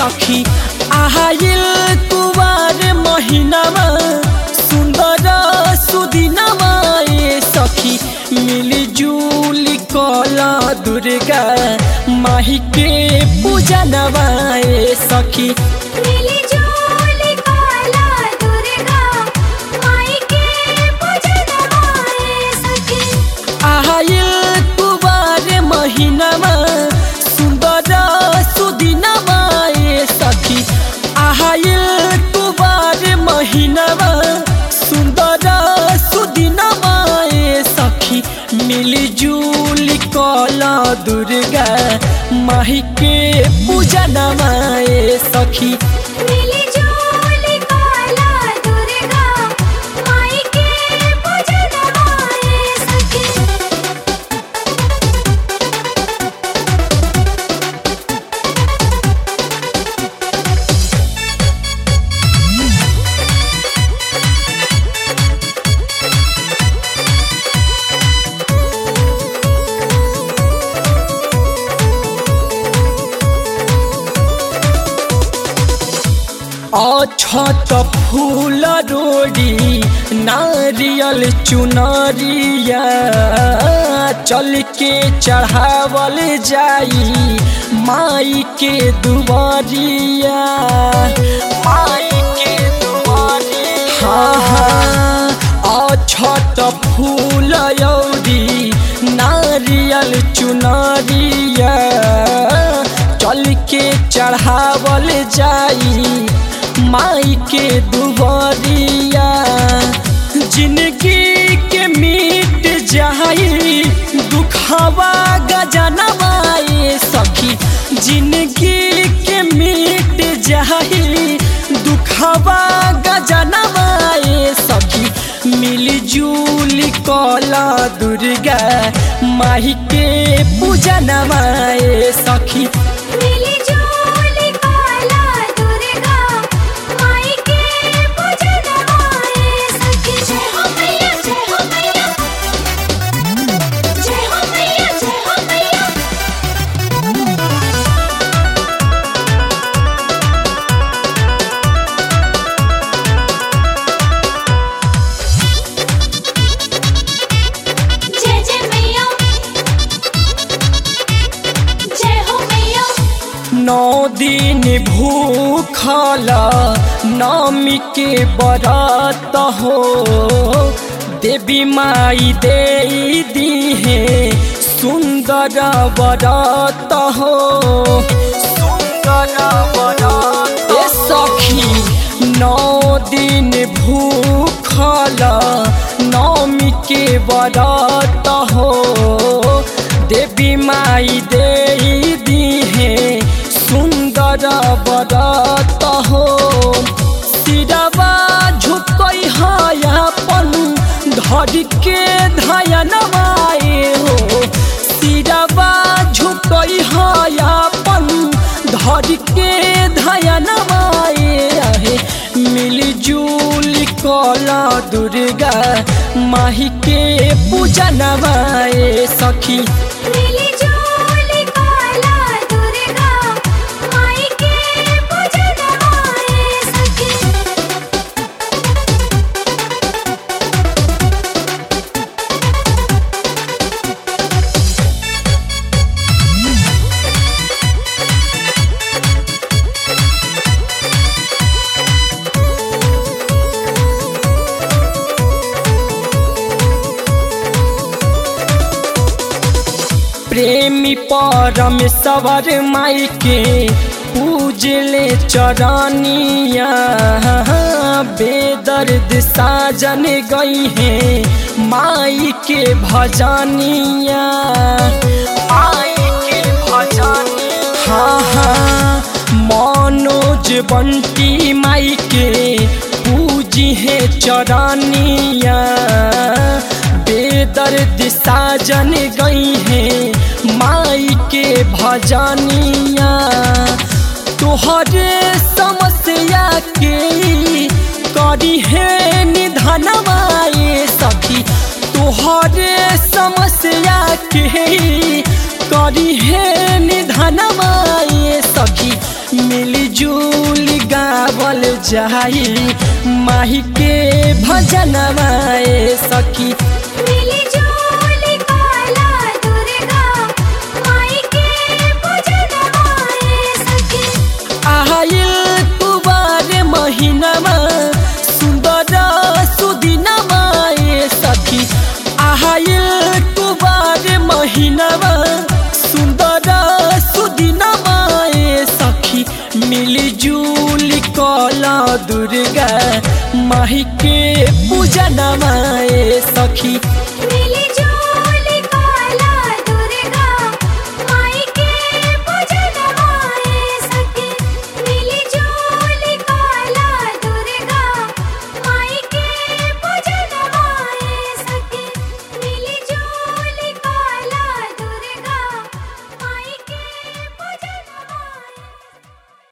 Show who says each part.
Speaker 1: सखी आहाइल कुवार महीनामा सुन्दर सुदिनमा ए सखी मिलिजुली कल दुर्गा माही के पूजा नवाए सखी
Speaker 2: मिली जुली काला दुर्गा माई के पूजन आए सखी
Speaker 1: आहाइल कुवार महीनामा सुन्दर सुदिनमा ए सखी आहाइल कुवार महीनामा सुन्दर सुदिनमा ए सखी मिलिजुली कल दुर्गा माही के पूजा नमाए सखी
Speaker 2: मिली जुली काला दुर्गा माई के पूजन आए सखी
Speaker 1: अछत फूल रोडी नारियल चुनरिया चल के चढ़ावल जाई माई के दुआरिया माई के दुआरिया हाँ हाँ अछत फूल यौरी नारियल चुनरिया चल के चढ़ावल जाई माई के दुबरिया जिंदगी के मिट जाई दुखावा गजनवाए सखी जिंदगी के मिट जाई दुखावा गजनवाए सखी मिलजुली कला दुर्गा माही के पूजा नवाए सखी
Speaker 2: मिली जुली काला दुर्गा माई के पूजन आए सखी जय हो मैया जय हो मैया जय हो मैया जय हो मैया जय जय मैया जय हो मैया
Speaker 1: नौ दिन भूखल नमी के बरत हो देवी माई दे दीहे सुंदर बरत हो सुंदर बरत ए सखी नौ दिन भूखल नौमी के बरत हो देवी माई दे दीहे सुंदर बरत हो सिरवा झुकई हयापन धर के धयनवाए हो सिरवा झुकई हयापन धर के धयनवाए रहे मिलजुल कला दुर्गा माही के पूजा नवाए सखी
Speaker 2: मिली जुली काला दुर्गा माई के पूजन आए सखी
Speaker 1: प्रेमी परमेश्वर माई के पूजले चरनिया बेदर्द साजन गई है माई के भजनिया माई के भजनिया हाँ हाँ मनोज बंटी माई के पूजी है चरनिया बेदर्द साजन गई है माई के भजनिया तोहरे समस्या के करी है निधनवाए सखी तोहरे समस्या के करी है निधनवाए सखी मिली जुली गावल जाई माही के भजन माए सखी
Speaker 2: मिली जुली काला दुर्गा माई के पूजन आए सखी
Speaker 1: आयल कुबार महीनामा सुन्दर सुदिनमा ए सखी आयल कुबार महीनामा सुन्दर सुदिनमा ए सखी मिली जुली कला दुर्गा माही के पूजनमा ए सखी